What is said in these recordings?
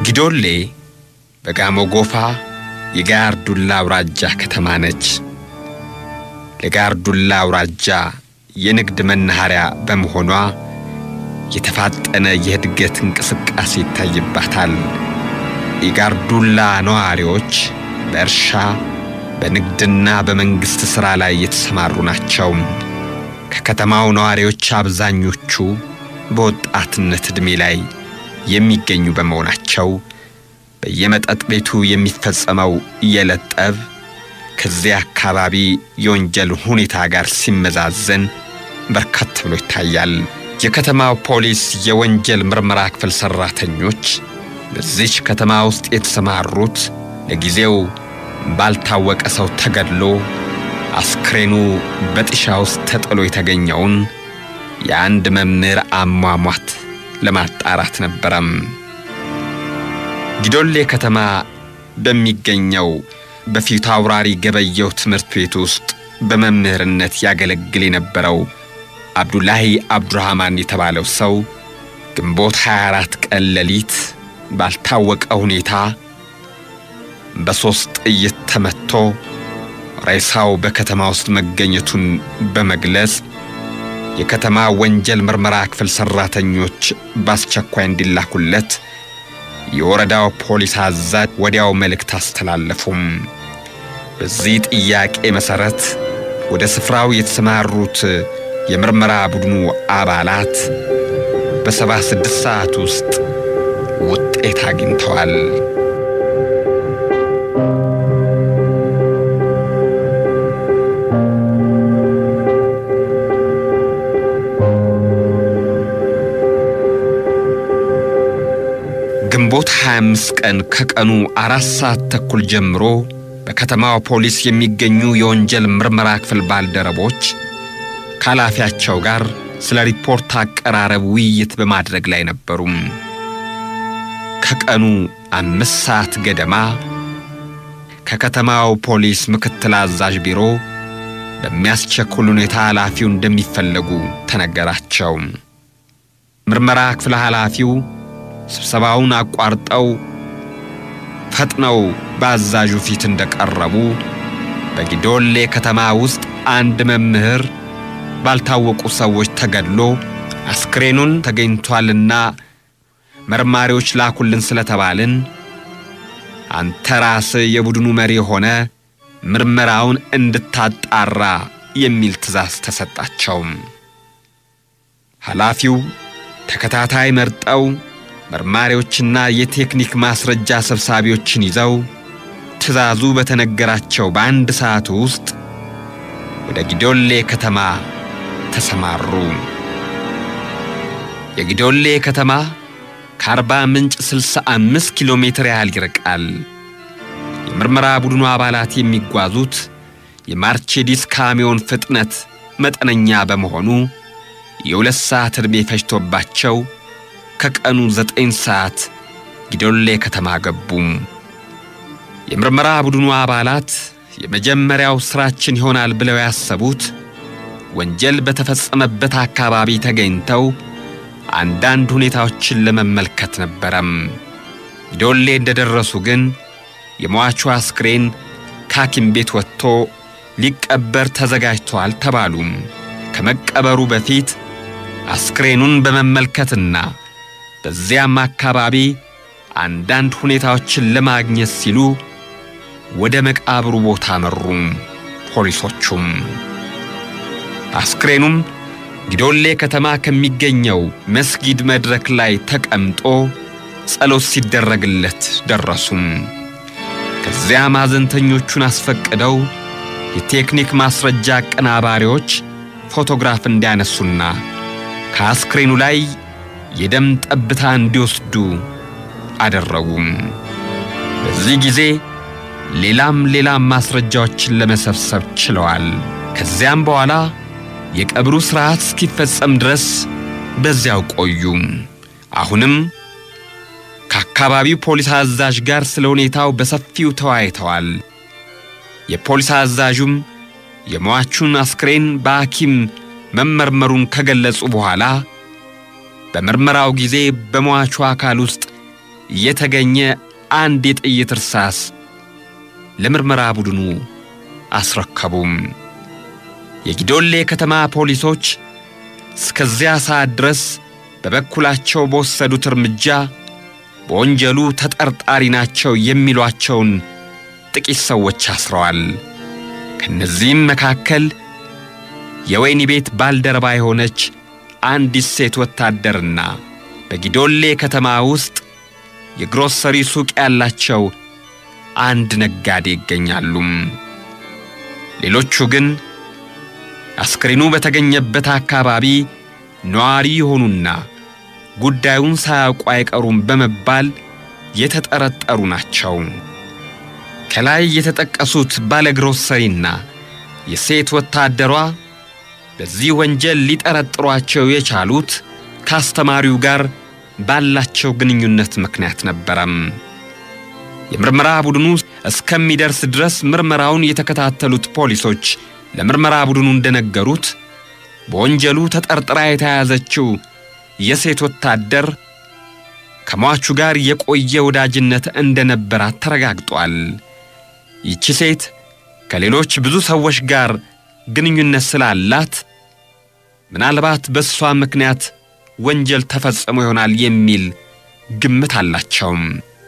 ጊዶሌ በጋሞ ጎፋ የጋርዱላ አውራጃ ከተማ ነች። ለጋርዱላ አውራጃ የንግድ መናኸሪያ በመሆኗ የተፋጠነ የእድገት እንቅስቃሴ ይታይባታል። የጋርዱላ ነዋሪዎች በእርሻ በንግድና በመንግሥት ሥራ ላይ የተሰማሩ ናቸው። ከከተማው ነዋሪዎች አብዛኞቹ በወጣትነት ዕድሜ ላይ የሚገኙ በመሆናቸው በየመጠጥ ቤቱ የሚፈጸመው የዕለት ጠብ ከዚያ አካባቢ የወንጀል ሁኔታ ጋር ሲመዛዘን በርከት ብሎ ይታያል። የከተማው ፖሊስ የወንጀል ምርመራ ክፍል ሠራተኞች በዚች ከተማ ውስጥ የተሰማሩት ለጊዜው ባልታወቀ ሰው ተገድሎ አስክሬኑ በጥሻ ውስጥ ተጥሎ የተገኘውን የአንድ መምህር አሟሟት ለማጣራት ነበረም። ጊዶሌ ከተማ በሚገኘው በፊቱ አውራሪ ገበየው ትምህርት ቤት ውስጥ በመምህርነት ያገለግል የነበረው አብዱላሂ አብዱራህማን የተባለው ሰው ግንቦት 24 ቀን ሌሊት ባልታወቀ ሁኔታ በሦስት ጥይት ተመትቶ ሬሳው በከተማ ውስጥ መገኘቱን በመግለጽ የከተማ ወንጀል ምርመራ ክፍል ሠራተኞች በአስቸኳይ እንዲላኩለት የወረዳው ፖሊስ አዛዥ ወዲያው መልእክት አስተላለፉም። በዚህ ጥያቄ መሠረት ወደ ስፍራው የተሰማሩት የምርመራ ቡድኑ አባላት በሰባ ስድስት ሰዓት ውስጥ ውጤት አግኝተዋል። ግንቦት 25 ቀን ከቀኑ አራት ሰዓት ተኩል ጀምሮ በከተማው ፖሊስ የሚገኙ የወንጀል ምርመራ ክፍል ባልደረቦች ከኃላፊያቸው ጋር ስለ ሪፖርት አቀራረብ ውይይት በማድረግ ላይ ነበሩም። ከቀኑ አምስት ሰዓት ገደማ ከከተማው ፖሊስ ምክትል አዛዥ ቢሮ በሚያስቸኩል ሁኔታ ኃላፊው እንደሚፈለጉ ተነገራቸው። ምርመራ ክፍል ኃላፊው ስብሰባውን አቋርጠው ፈጥነው በአዛዡ ፊት እንደቀረቡ በጊዶሌ ከተማ ውስጥ አንድ መምህር ባልታወቁ ሰዎች ተገድሎ አስክሬኑን ተገኝቷልና መርማሪዎች ላኩልን ስለተባልን አንተ ራስህ የቡድኑ መሪ ሆነ ምርመራውን እንድታጣራ የሚል ትዕዛዝ ተሰጣቸው። ኃላፊው ተከታታይ መርጠው መርማሪዎችና የቴክኒክ ማስረጃ ሰብሳቢዎችን ይዘው ትዕዛዙ በተነገራቸው በአንድ ሰዓት ውስጥ ወደ ጊዶሌ ከተማ ተሰማሩ። የጊዶሌ ከተማ ከአርባ ምንጭ 65 ኪሎ ሜትር ያህል ይርቃል። የምርመራ ቡድኑ አባላት የሚጓዙት የማርቼዲስ ካሚዮን ፍጥነት መጠነኛ በመሆኑ የሁለት ሰዓት ዕድሜ ፈጅቶባቸው ከቀኑ ዘጠኝ ሰዓት ጊዶሌ ከተማ ገቡም። የምርመራ ቡድኑ አባላት የመጀመሪያው ሥራችን ይሆናል ብለው ያሰቡት ወንጀል በተፈጸመበት አካባቢ ተገኝተው አንዳንድ ሁኔታዎችን ለመመልከት ነበረም። ጊዶሌ እንደደረሱ ግን የሟቹ አስክሬን ከሐኪም ቤት ወጥቶ ሊቀበር ተዘጋጅቷል ተባሉም። ከመቀበሩ በፊት አስክሬኑን በመመልከትና በዚያም አካባቢ አንዳንድ ሁኔታዎችን ለማግኘት ሲሉ ወደ መቃብሩ ቦታ መሩም። ፖሊሶቹም አስክሬኑም ጊዶሌ ከተማ ከሚገኘው መስጊድ መድረክ ላይ ተቀምጦ ጸሎት ሲደረግለት ደረሱም። ከዚያ ማዘንተኞቹን አስፈቅደው የቴክኒክ ማስረጃ አቀናባሪዎች ፎቶግራፍ እንዲያነሱና ከአስክሬኑ ላይ የደም ጠብታ እንዲወስዱ አደረጉም። በዚህ ጊዜ ሌላም ሌላም ማስረጃዎችን ለመሰብሰብ ችለዋል። ከዚያም በኋላ የቀብሩ ሥርዓት እስኪፈጸም ድረስ በዚያው ቆዩ። አሁንም ከአካባቢው ፖሊስ አዛዥ ጋር ስለ ሁኔታው በሰፊው ተወያይተዋል። የፖሊስ አዛዡም የሟቹን አስክሬን በሐኪም መመርመሩን ከገለጹ በኋላ በምርመራው ጊዜ በሟቹ አካል ውስጥ የተገኘ አንድ የጥይት እርሳስ ለምርመራ ቡድኑ አስረከቡም። የጊዶሌ ከተማ ፖሊሶች እስከዚያ ሰዓት ድረስ በበኩላቸው በወሰዱት እርምጃ በወንጀሉ ተጠርጣሪ ናቸው የሚሏቸውን ጥቂት ሰዎች አስረዋል። ከነዚህም መካከል የወህኒ ቤት ባልደረባ የሆነች አንዲት ሴት ወታደርና በጊዶሌ ከተማ ውስጥ የግሮሰሪ ሱቅ ያላቸው አንድ ነጋዴ ይገኛሉ። ሌሎቹ ግን አስክሬኑ በተገኘበት አካባቢ ነዋሪ የሆኑና ጉዳዩን ሳያውቁ አይቀሩም በመባል የተጠረጠሩ ናቸው። ከላይ የተጠቀሱት ባለግሮሰሪና የሴት ወታደሯ በዚህ ወንጀል ሊጠረጥሯቸው የቻሉት ከአስተማሪው ጋር ባላቸው ግንኙነት ምክንያት ነበረም። የምርመራ ቡድኑ እስከሚደርስ ድረስ ምርመራውን የተከታተሉት ፖሊሶች ለምርመራ ቡድኑ እንደነገሩት በወንጀሉ ተጠርጥራ የተያዘችው የሴት ወታደር ከሟቹ ጋር የቆየ ወዳጅነት እንደነበራት ተረጋግጧል። ይቺ ሴት ከሌሎች ብዙ ሰዎች ጋር ግንኙነት ስላላት ምናልባት በእሷ ምክንያት ወንጀል ተፈጽሞ ይሆናል የሚል ግምት አላቸውም።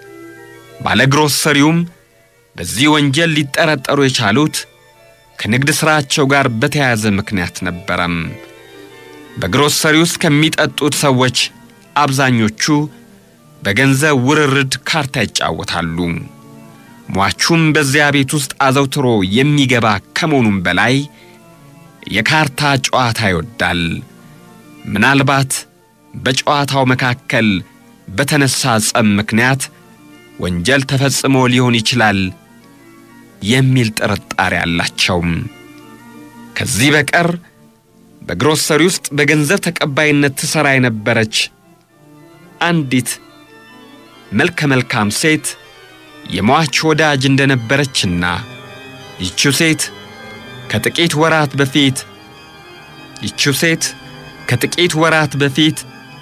ባለግሮሰሪውም በዚህ ወንጀል ሊጠረጠሩ የቻሉት ከንግድ ሥራቸው ጋር በተያያዘ ምክንያት ነበረም። በግሮሰሪ ውስጥ ከሚጠጡት ሰዎች አብዛኞቹ በገንዘብ ውርርድ ካርታ ይጫወታሉ። ሟቹም በዚያ ቤት ውስጥ አዘውትሮ የሚገባ ከመሆኑም በላይ የካርታ ጨዋታ ይወዳል። ምናልባት በጨዋታው መካከል በተነሳ ጸብ ምክንያት ወንጀል ተፈጽሞ ሊሆን ይችላል የሚል ጥርጣሬ አላቸው። ከዚህ በቀር በግሮሰሪ ውስጥ በገንዘብ ተቀባይነት ትሠራ የነበረች አንዲት መልከ መልካም ሴት የሟች ወዳጅ እንደነበረችና ይቺው ሴት ከጥቂት ወራት በፊት ይቺው ሴት ከጥቂት ወራት በፊት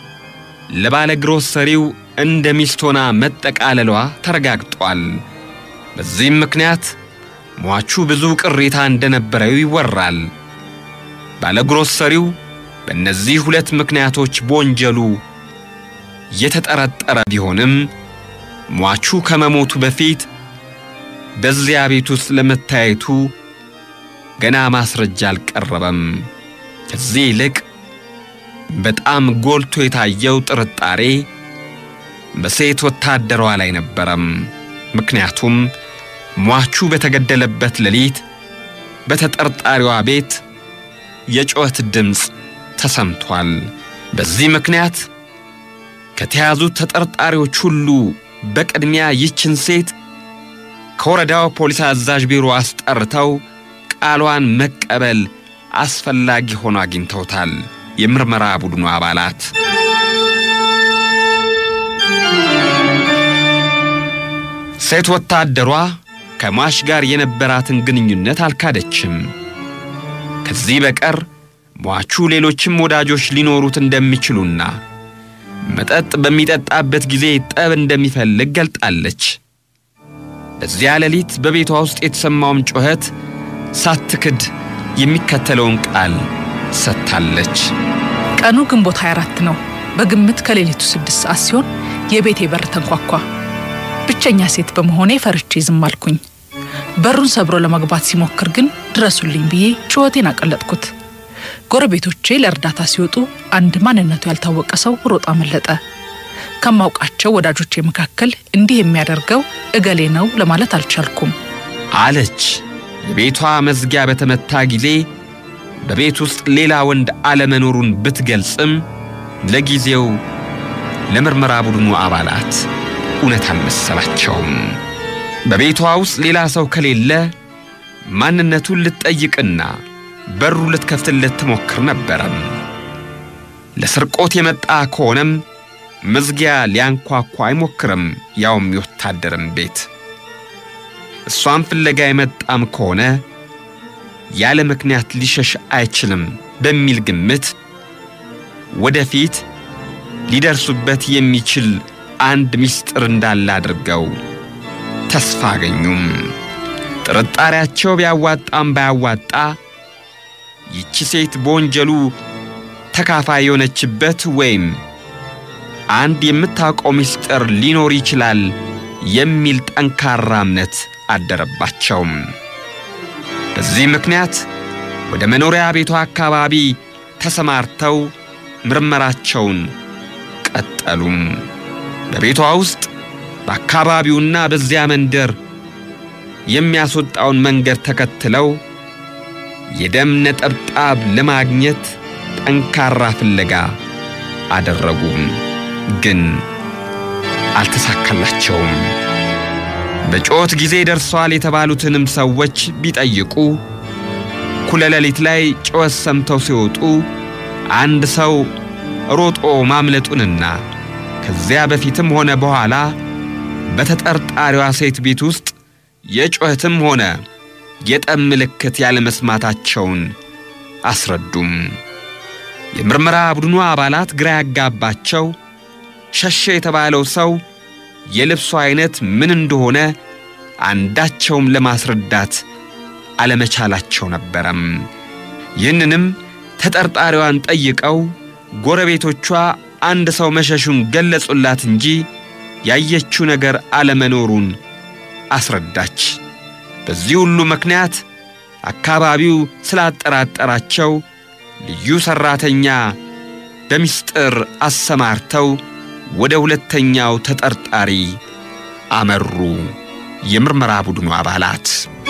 ለባለ ግሮሰሪው እንደ ሚስት ሆና መጠቃለሏ ተረጋግጧል። በዚህም ምክንያት ሟቹ ብዙ ቅሬታ እንደነበረው ይወራል። ባለ ግሮሰሪው በእነዚህ ሁለት ምክንያቶች በወንጀሉ የተጠረጠረ ቢሆንም ሟቹ ከመሞቱ በፊት በዚያ ቤት ውስጥ ለመታየቱ ገና ማስረጃ አልቀረበም። ከዚህ ይልቅ በጣም ጎልቶ የታየው ጥርጣሬ በሴት ወታደሯ ላይ ነበረም። ምክንያቱም ሟቹ በተገደለበት ሌሊት በተጠርጣሪዋ ቤት የጩኸት ድምፅ ተሰምቷል። በዚህ ምክንያት ከተያዙት ተጠርጣሪዎች ሁሉ በቅድሚያ ይችን ሴት ከወረዳው ፖሊስ አዛዥ ቢሮ አስጠርተው ቃሏን መቀበል አስፈላጊ ሆኖ አግኝተውታል። የምርመራ ቡድኑ አባላት ሴት ወታደሯ ከሟች ጋር የነበራትን ግንኙነት አልካደችም። ከዚህ በቀር ሟቹ ሌሎችም ወዳጆች ሊኖሩት እንደሚችሉና መጠጥ በሚጠጣበት ጊዜ ጠብ እንደሚፈልግ ገልጣለች። በዚያ ሌሊት በቤቷ ውስጥ የተሰማውም ጩኸት ሳትክድ የሚከተለውን ቃል ሰጥታለች። ቀኑ ግንቦት 24 ነው። በግምት ከሌሊቱ ስድስት ሰዓት ሲሆን የቤቴ በር ተንኳኳ። ብቸኛ ሴት በመሆኔ ፈርቼ ዝም አልኩኝ። በሩን ሰብሮ ለመግባት ሲሞክር ግን ድረሱልኝ ብዬ ጩኸቴን አቀለጥኩት። ጎረቤቶቼ ለእርዳታ ሲወጡ አንድ ማንነቱ ያልታወቀ ሰው ሮጣ አመለጠ። ከማውቃቸው ወዳጆቼ መካከል እንዲህ የሚያደርገው እገሌ ነው ለማለት አልቻልኩም አለች። የቤቷ መዝጊያ በተመታ ጊዜ በቤት ውስጥ ሌላ ወንድ አለመኖሩን ብትገልጽም ለጊዜው ለምርመራ ቡድኑ አባላት እውነት አልመሰላቸውም። በቤቷ ውስጥ ሌላ ሰው ከሌለ ማንነቱን ልትጠይቅና በሩ ልትከፍትለት ትሞክር ነበረም። ለስርቆት የመጣ ከሆነም መዝጊያ ሊያንኳኳ አይሞክርም፣ ያውም የወታደርም ቤት። እሷን ፍለጋ የመጣም ከሆነ ያለ ምክንያት ሊሸሽ አይችልም በሚል ግምት ወደፊት ሊደርሱበት የሚችል አንድ ምስጢር እንዳለ አድርገው ተስፋ አገኙም። ጥርጣሬያቸው ቢያዋጣም ባያዋጣ ይቺ ሴት በወንጀሉ ተካፋይ የሆነችበት ወይም አንድ የምታውቀው ምስጢር ሊኖር ይችላል የሚል ጠንካራ እምነት አደረባቸውም። በዚህ ምክንያት ወደ መኖሪያ ቤቷ አካባቢ ተሰማርተው ምርመራቸውን ቀጠሉም። በቤቷ ውስጥ በአካባቢውና በዚያ መንደር የሚያስወጣውን መንገድ ተከትለው የደም ነጠብጣብ ለማግኘት ጠንካራ ፍለጋ አደረጉ። ግን አልተሳካላቸውም። በጩኸት ጊዜ ደርሰዋል የተባሉትንም ሰዎች ቢጠይቁ እኩለ ሌሊት ላይ ጩኸት ሰምተው ሲወጡ አንድ ሰው ሮጦ ማምለጡንና ከዚያ በፊትም ሆነ በኋላ በተጠርጣሪዋ ሴት ቤት ውስጥ የጩኸትም ሆነ የጠብ ምልክት ያለመስማታቸውን አስረዱም። የምርመራ ቡድኑ አባላት ግራ ያጋባቸው ሸሸ የተባለው ሰው የልብሱ አይነት ምን እንደሆነ አንዳቸውም ለማስረዳት አለመቻላቸው ነበረም። ይህንንም ተጠርጣሪዋን ጠይቀው ጎረቤቶቿ አንድ ሰው መሸሹን ገለጹላት እንጂ ያየችው ነገር አለመኖሩን አስረዳች። በዚህ ሁሉ ምክንያት አካባቢው ስላጠራጠራቸው ልዩ ሠራተኛ በምስጢር አሰማርተው ወደ ሁለተኛው ተጠርጣሪ አመሩ። የምርመራ ቡድኑ አባላት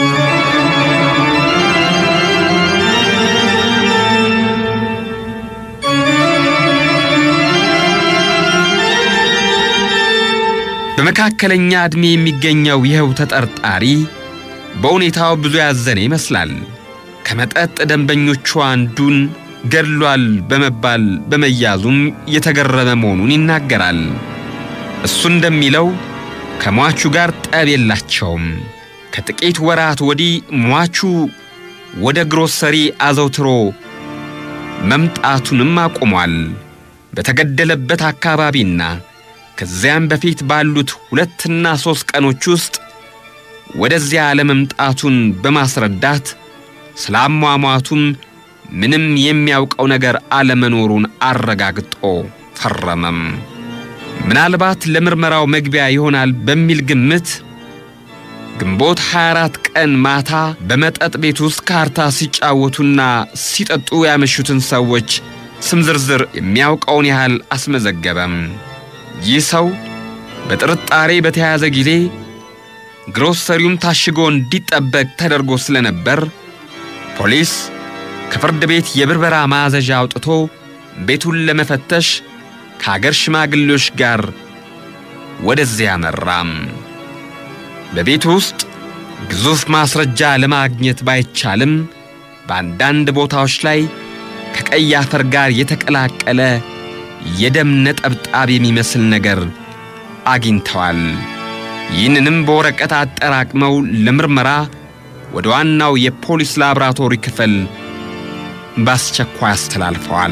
በመካከለኛ ዕድሜ የሚገኘው ይኸው ተጠርጣሪ በሁኔታው ብዙ ያዘነ ይመስላል። ከመጠጥ ደንበኞቹ አንዱን ገድሏል በመባል በመያዙም የተገረመ መሆኑን ይናገራል። እሱ እንደሚለው ከሟቹ ጋር ጠብ የላቸውም። ከጥቂት ወራት ወዲህ ሟቹ ወደ ግሮሰሪ አዘውትሮ መምጣቱንም አቁሟል። በተገደለበት አካባቢና ከዚያም በፊት ባሉት ሁለትና ሦስት ቀኖች ውስጥ ወደዚያ አለመምጣቱን በማስረዳት ስለ አሟሟቱም ምንም የሚያውቀው ነገር አለመኖሩን አረጋግጦ ፈረመም። ምናልባት ለምርመራው መግቢያ ይሆናል በሚል ግምት ግንቦት 24 ቀን ማታ በመጠጥ ቤት ውስጥ ካርታ ሲጫወቱና ሲጠጡ ያመሹትን ሰዎች ስም ዝርዝር የሚያውቀውን ያህል አስመዘገበም። ይህ ሰው በጥርጣሬ በተያዘ ጊዜ ግሮሰሪውም ታሽጎ እንዲጠበቅ ተደርጎ ስለነበር ፖሊስ ከፍርድ ቤት የብርበራ ማዘዣ አውጥቶ ቤቱን ለመፈተሽ ከአገር ሽማግሌዎች ጋር ወደዚያ መራም። በቤቱ ውስጥ ግዙፍ ማስረጃ ለማግኘት ባይቻልም በአንዳንድ ቦታዎች ላይ ከቀይ አፈር ጋር የተቀላቀለ የደም ነጠብጣብ የሚመስል ነገር አግኝተዋል። ይህንንም በወረቀት አጠራቅመው ለምርመራ ወደ ዋናው የፖሊስ ላብራቶሪ ክፍል በአስቸኳይ አስተላልፈዋል።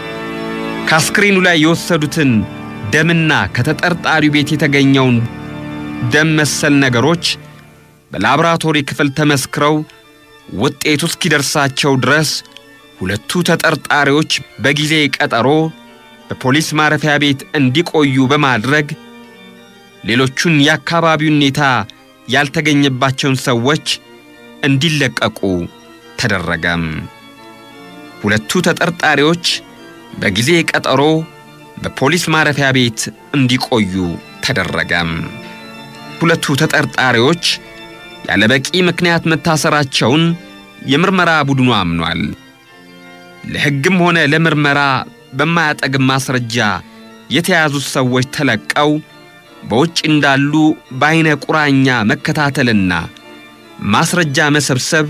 ከአስክሬኑ ላይ የወሰዱትን ደምና ከተጠርጣሪው ቤት የተገኘውን ደም መሰል ነገሮች በላብራቶሪ ክፍል ተመስክረው ውጤቱ እስኪደርሳቸው ድረስ ሁለቱ ተጠርጣሪዎች በጊዜ ቀጠሮ በፖሊስ ማረፊያ ቤት እንዲቆዩ በማድረግ ሌሎቹን የአካባቢውን ሁኔታ ያልተገኘባቸውን ሰዎች እንዲለቀቁ ተደረገም። ሁለቱ ተጠርጣሪዎች በጊዜ ቀጠሮ በፖሊስ ማረፊያ ቤት እንዲቆዩ ተደረገም። ሁለቱ ተጠርጣሪዎች ያለ በቂ ምክንያት መታሰራቸውን የምርመራ ቡድኑ አምኗል። ለሕግም ሆነ ለምርመራ በማያጠግም ማስረጃ የተያዙት ሰዎች ተለቀው በውጭ እንዳሉ በዐይነ ቁራኛ መከታተልና ማስረጃ መሰብሰብ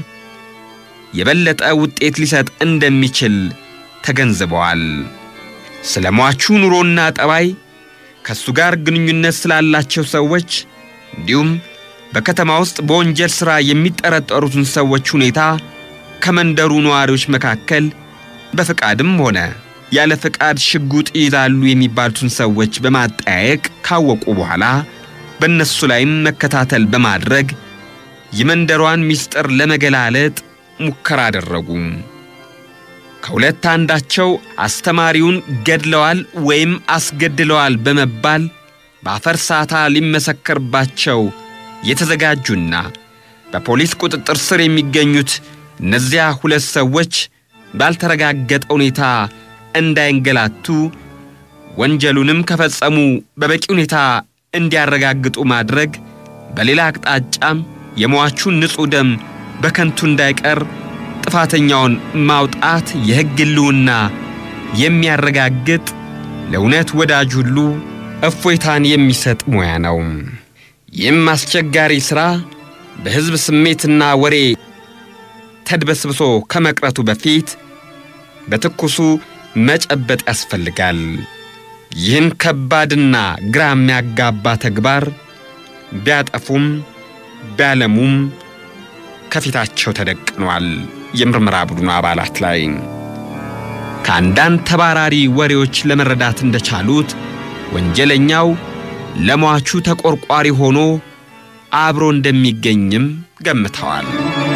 የበለጠ ውጤት ሊሰጥ እንደሚችል ተገንዝበዋል። ስለ ሟቹ ኑሮና ጠባይ፣ ከእሱ ጋር ግንኙነት ስላላቸው ሰዎች እንዲሁም በከተማ ውስጥ በወንጀል ሥራ የሚጠረጠሩትን ሰዎች ሁኔታ ከመንደሩ ነዋሪዎች መካከል በፈቃድም ሆነ ያለ ፍቃድ ሽጉጥ ይይዛሉ የሚባሉትን ሰዎች በማጠያየቅ ካወቁ በኋላ በእነሱ ላይም መከታተል በማድረግ የመንደሯን ምስጢር ለመገላለጥ ሙከራ አደረጉ። ከሁለት አንዳቸው አስተማሪውን ገድለዋል ወይም አስገድለዋል በመባል በአፈር ሳታ ሊመሰከርባቸው የተዘጋጁና በፖሊስ ቁጥጥር ስር የሚገኙት እነዚያ ሁለት ሰዎች ባልተረጋገጠ ሁኔታ እንዳይንገላቱ ወንጀሉንም ከፈጸሙ በበቂ ሁኔታ እንዲያረጋግጡ ማድረግ፣ በሌላ አቅጣጫም የሟቹን ንጹሕ ደም በከንቱ እንዳይቀር ጥፋተኛውን ማውጣት የሕግ ሕልውና የሚያረጋግጥ ለእውነት ወዳጅ ሁሉ እፎይታን የሚሰጥ ሙያ ነው። ይህም አስቸጋሪ ሥራ በሕዝብ ስሜትና ወሬ ተድበስብሶ ከመቅረቱ በፊት በትኩሱ መጨበጥ ያስፈልጋል። ይህን ከባድና ግራ የሚያጋባ ተግባር ቢያጠፉም ቢያለሙም ከፊታቸው ተደቅኗል። የምርመራ ቡድኑ አባላት ላይ ከአንዳንድ ተባራሪ ወሬዎች ለመረዳት እንደቻሉት ወንጀለኛው ለሟቹ ተቆርቋሪ ሆኖ አብሮ እንደሚገኝም ገምተዋል።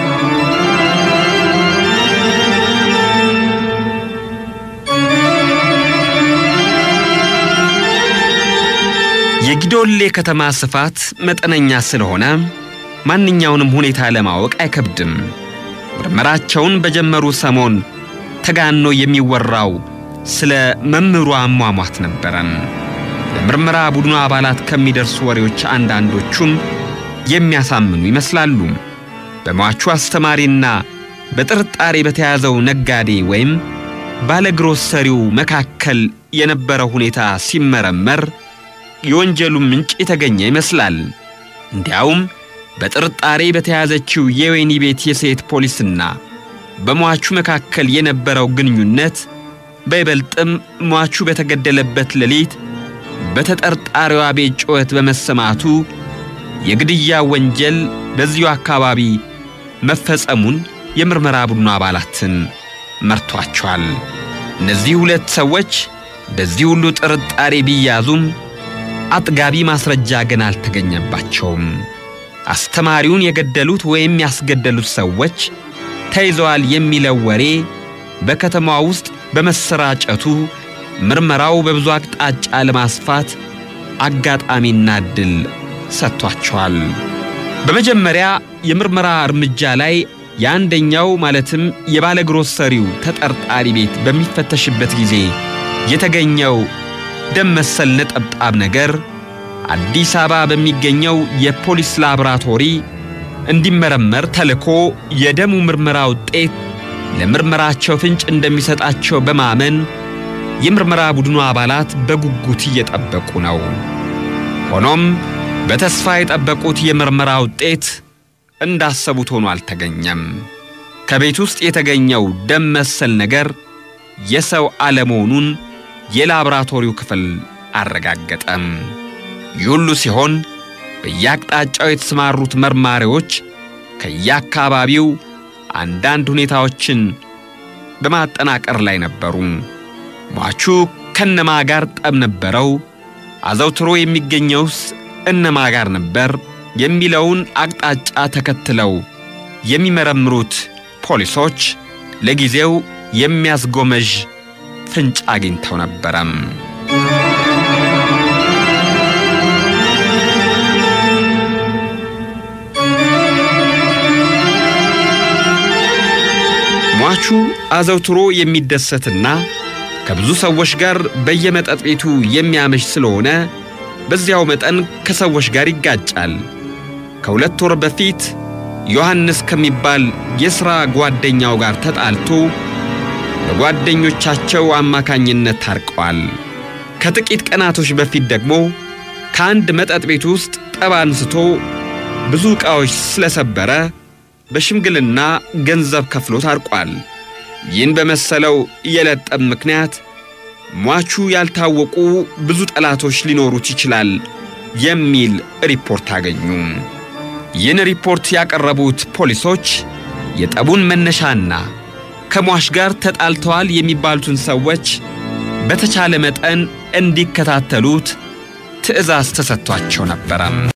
የጊዶሌ ከተማ ስፋት መጠነኛ ስለሆነ ማንኛውንም ሁኔታ ለማወቅ አይከብድም። ምርመራቸውን በጀመሩ ሰሞን ተጋኖ የሚወራው ስለ መምህሩ አሟሟት ነበረን። ለምርመራ ቡድኑ አባላት ከሚደርሱ ወሬዎች አንዳንዶቹም የሚያሳምኑ ይመስላሉ። በሟቹ አስተማሪና በጥርጣሬ በተያዘው ነጋዴ ወይም ባለግሮሰሪው መካከል የነበረው ሁኔታ ሲመረመር የወንጀሉ ምንጭ የተገኘ ይመስላል። እንዲያውም በጥርጣሬ በተያዘችው የወህኒ ቤት የሴት ፖሊስና በሟቹ መካከል የነበረው ግንኙነት በይበልጥም ሟቹ በተገደለበት ሌሊት በተጠርጣሪዋ ቤት ጩኸት በመሰማቱ የግድያ ወንጀል በዚሁ አካባቢ መፈጸሙን የምርመራ ቡድኑ አባላትን መርቷቸዋል። እነዚህ ሁለት ሰዎች በዚህ ሁሉ ጥርጣሬ ቢያዙም አጥጋቢ ማስረጃ ግን አልተገኘባቸውም። አስተማሪውን የገደሉት ወይም ያስገደሉት ሰዎች ተይዘዋል የሚለው ወሬ በከተማ ውስጥ በመሰራጨቱ ምርመራው በብዙ አቅጣጫ ለማስፋት አጋጣሚና ዕድል ሰጥቷቸዋል። በመጀመሪያ የምርመራ እርምጃ ላይ የአንደኛው ማለትም የባለ ግሮሰሪው ተጠርጣሪ ቤት በሚፈተሽበት ጊዜ የተገኘው ደም መሰል ነጠብጣብ ነገር አዲስ አበባ በሚገኘው የፖሊስ ላቦራቶሪ እንዲመረመር ተልኮ የደሙ ምርመራ ውጤት ለምርመራቸው ፍንጭ እንደሚሰጣቸው በማመን የምርመራ ቡድኑ አባላት በጉጉት እየጠበቁ ነው። ሆኖም በተስፋ የጠበቁት የምርመራ ውጤት እንዳሰቡት ሆኖ አልተገኘም። ከቤት ውስጥ የተገኘው ደም መሰል ነገር የሰው አለመሆኑን የላቦራቶሪው ክፍል አረጋገጠም። ይህ ሁሉ ሲሆን በየአቅጣጫው የተሰማሩት መርማሪዎች ከየአካባቢው አንዳንድ ሁኔታዎችን በማጠናቀር ላይ ነበሩ። ሟቹ ከነማ ጋር ጠብ ነበረው? አዘውትሮ የሚገኘውስ እነማ ጋር ነበር? የሚለውን አቅጣጫ ተከትለው የሚመረምሩት ፖሊሶች ለጊዜው የሚያስጎመዥ ፍንጭ አግኝተው ነበረም። ሟቹ አዘውትሮ የሚደሰትና ከብዙ ሰዎች ጋር በየመጠጥ ቤቱ የሚያመሽ ስለሆነ በዚያው መጠን ከሰዎች ጋር ይጋጫል። ከሁለት ወር በፊት ዮሐንስ ከሚባል የሥራ ጓደኛው ጋር ተጣልቶ በጓደኞቻቸው አማካኝነት ታርቀዋል። ከጥቂት ቀናቶች በፊት ደግሞ ከአንድ መጠጥ ቤት ውስጥ ጠብ አንስቶ ብዙ ዕቃዎች ስለሰበረ በሽምግልና ገንዘብ ከፍሎ ታርቋል። ይህን በመሰለው የለጠብ ምክንያት ሟቹ ያልታወቁ ብዙ ጠላቶች ሊኖሩት ይችላል የሚል ሪፖርት አገኙ። ይህን ሪፖርት ያቀረቡት ፖሊሶች የጠቡን መነሻና ከሟች ጋር ተጣልተዋል የሚባሉትን ሰዎች በተቻለ መጠን እንዲከታተሉት ትዕዛዝ ተሰጥቷቸው ነበረ።